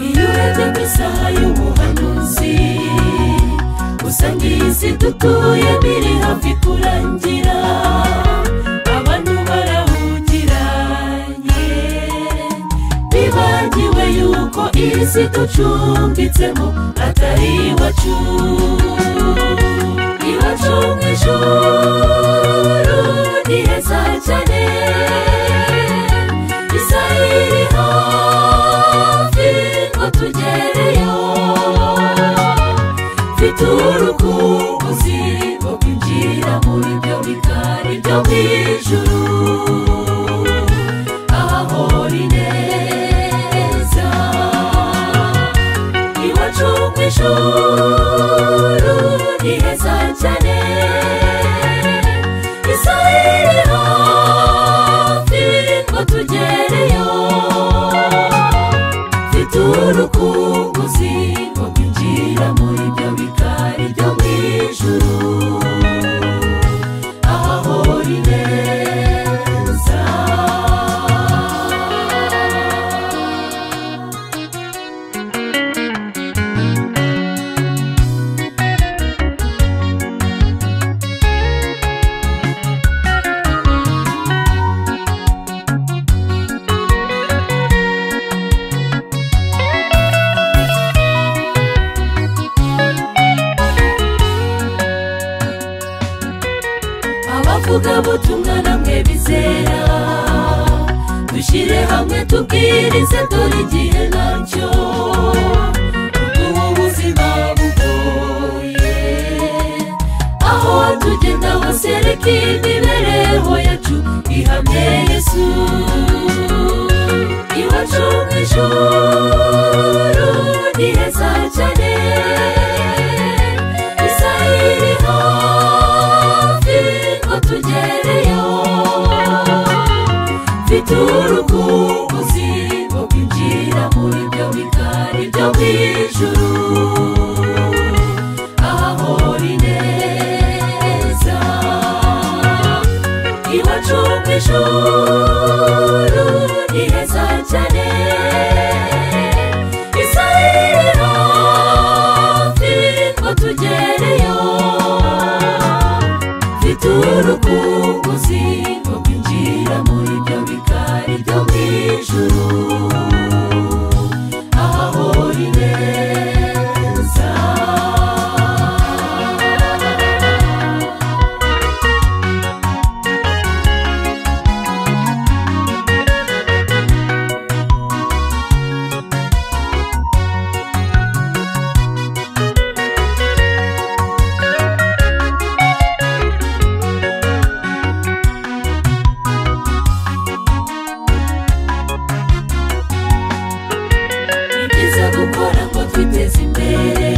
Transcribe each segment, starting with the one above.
mu isaha y'ubuhanuzi usanga iyi si dutuyemo iri hafi kurangira abantu barahugiranye bibagiwe yuko iyi si ducumbitsemo atari iwacu iwacu mu ijoro ni heza cyane isaha iri hafi ngo tugereyo mfite urukumbuzi rwo kwinjira muri byo bikari byo mu ijuru ahahora ineza iwacu mu ijuru ni heza cyane isaha iri hafi ngo tugereyo mfite urukumbuzi rwo kwinjira muri byo bikari byo mu ijuru ahahora ineza abavuga butumwa namwe bizera dushyire hamwe tubwirize dore igihe nacyo ubu buzima bugoye aho tugenda hose reka imibereho yacu ihamye yesu iwacu mu ijoro ni heza cyane isaha iri hafi ngo tugereyo mfite urukumbuzi rwo kwinjira muri byo bikari byo mu ijuru ahahora ineza iwacu mu ijoro ni heza cyane isaha iri hafi ngo tugereyo mfite urukumbuzi rwo kwinjira muri byo bikari byo mu ijuru ahahora ineza ni byiza gukora ngo twiteze imbere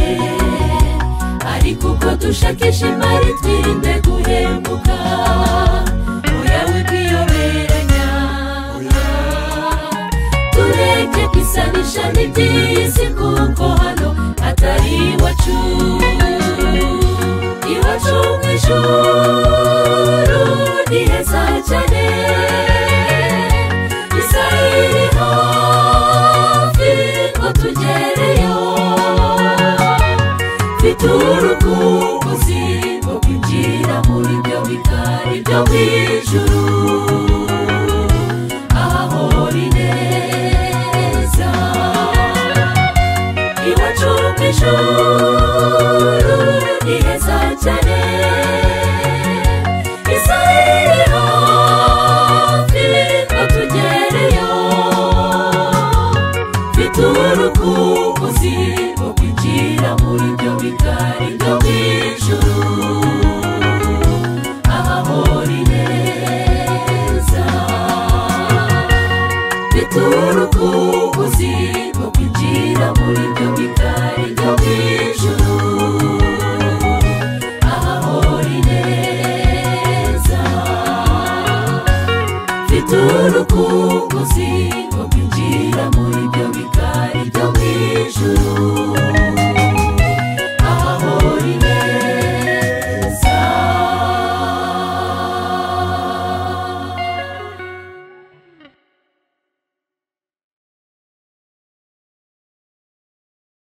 ariko uko dushakisha imari twirinde guhembuka oya wikiyoberanya tureke kwisanisha n'iby'isi kuko hano atari iwacu iwacu mu ijoro ni heza cyane isaha iri hafi ngo tugereyo mfite urukumbuzi rwo kwinjira muri byo bikari byo mu ijuru ahahora ineza iwacu mu ijoro ni heza cyane isaha iri hafi ngo tugereyo mfite urukumbuzi rwo kwinjira muri byo bikari byo mu ijuru ahahora ineza mfite urukumbuzi rwo kwinjira muri byo bikari